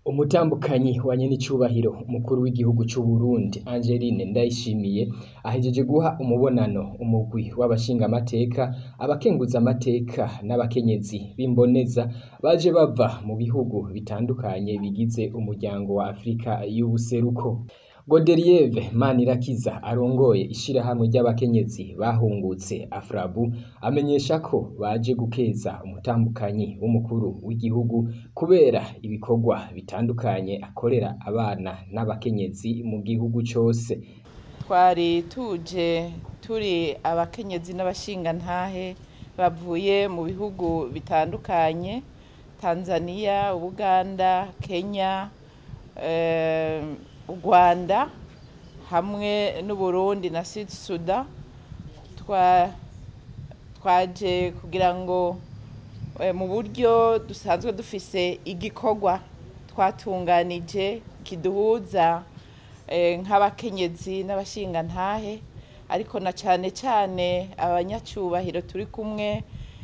Umutambukanyi wa nyenicubahiro umukuru w'igihugu c'Uburundi Angeline Ndayishimiye ahejeje guha umubonano umugwi w'abashingamateka, abakenguzamateka n'abakenyezi b'imboneza baje bava mu bihugu bitandukanye bigize umuryango wa Afrika y'ubuseruko. Godelieve Manirakiza arongoye ishirahamwe ry'abakenyezi bahungutse Afrabu amenyesha ko baje gukeza umutambukanyi w'umukuru w'igihugu kubera ibikorwa bitandukanye akorera abana n'abakenyezi mu gihugu cose. Twari tuje turi abakenyezi n'abashingantahe bavuye mu bihugu bitandukanye Tanzania, Uganda, Kenya, u Rwanda hamwe n'Uburundi na Sud Sudan twaje kugira ngo mu buryo dusanzwe dufise igikorwa twatunganije kiduhuza nk'abakenyezi n'abashingantahe ariko na cane cane abanyacubahiro turi kumwe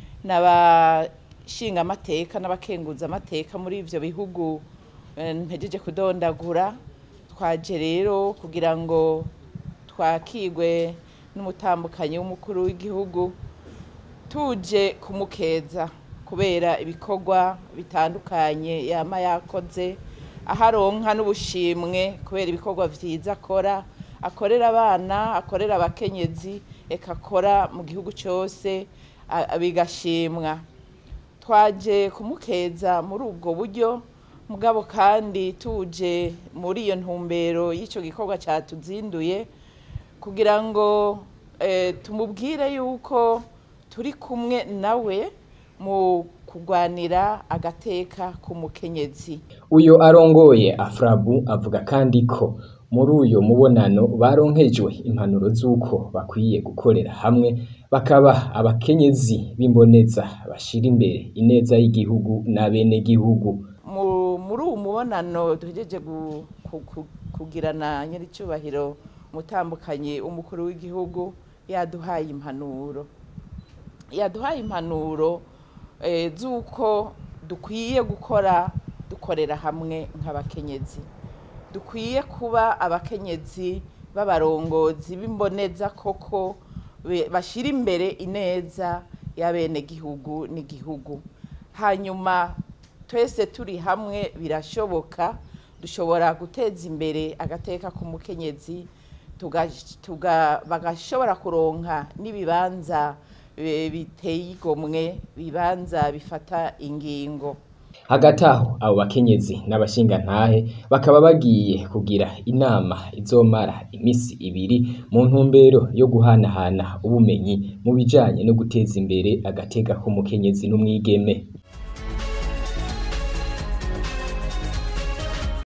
n'abashingamateka n'abakenguzamateka muri ivyo bihugu mpejeje kudondagura twaje rero kugira ngo twakirwe n'umutambukanyi w'umukuru w'igihugu tuje kumukeza kubera ibikorwa bitandukanye yama yakoze aho aronka n'ubushimwe kubera ibikorwa vyiza akora akorera abana akorera abakenyezi eka akora mu gihugu cose bigashimwa twaje kumukeza muri ubwo buryo mugabo kandi tuje muri iyo ntumbero y'ico gikorwa catuzinduye kugira ngo tumubwire yuko turi kumwe nawe mu kurwanira agateka k'umukenyezi. Uyo arongoye Afrabu avuga kandi ko muri uyo mubonano baronkejwe impanuro z'uko bakwiye gukorera hamwe bakaba abakenyezi b'imboneza bashira imbere ineza y'igihugu n'abenegihugu. muri uwu mubonano duhejeje kugirana nyiricubahiro umutambukanyi w'umukuru w'igihugu yaduhaye impanuro yaduhaye impanuro z'uko dukwiye gukora dukorera hamwe nk'abakenyezi dukwiye kuba abakenyezi b'abarongozi b'imboneza koko bashira imbere ineza y'abenegihugu n'igihugu hanyuma twese turi hamwe birashoboka dushobora guteza imbere agateka k'umukenyezi bagashobora kuronka n'ibibanza biteye igomwe bibanza bifata ingingo hagati aho abo bakenyezi n'abashingantahe bakaba bagiye kugira inama izomara imisi ibiri mu ntumbero yo guhanahana ubumenyi mu bijanye no guteza imbere agateka k'umukenyezi n'umwigeme